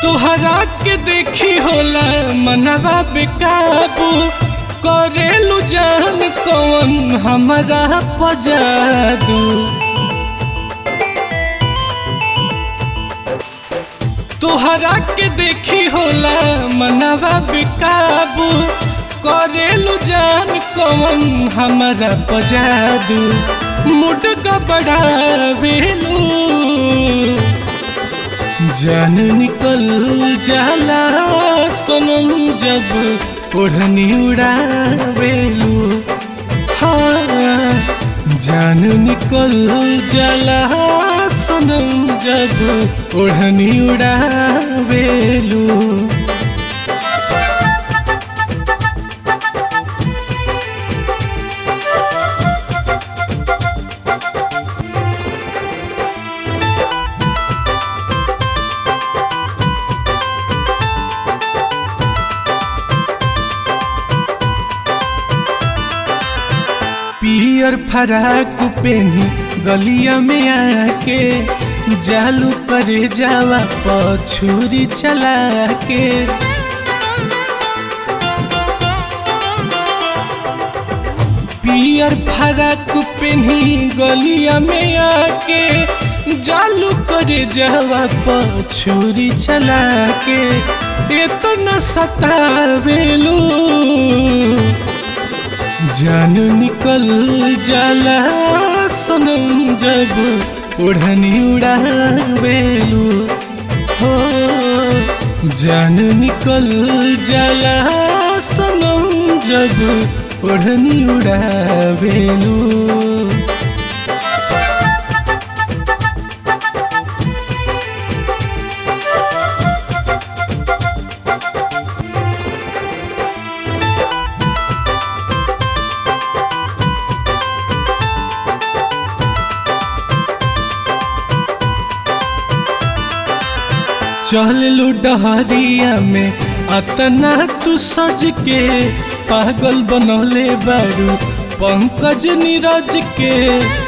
तोहरा के देखी होला मनवा बेकाबू करेलू जान कौन हमारा पजादू तोहरा के देखी होला मनवा बेकाबू करेलू जान कौन हमारा पजादू मुड का बढ़ावेलू जान निकल जाला सनम जब ओढ़नी उड़ावेलू हाँ जान निकल जाला सनम जब ओढ़नी उड़ावेलू पियर फराक पेनी गलिया में आके जालू करे जावा पछुरी चला के पियर फराक पेनी गलिया में आके जालू करे जावा पछुरी चला के इतना सतावेलू जान निकल जाला सनम जब ओढ़नी उड़ावेलू हो जान निकल जाला सनम जब ओढ़नी उड़ावेलू चललू डहरिया में अतना तू सज के पागल बनौले बारू पंकज नीरज के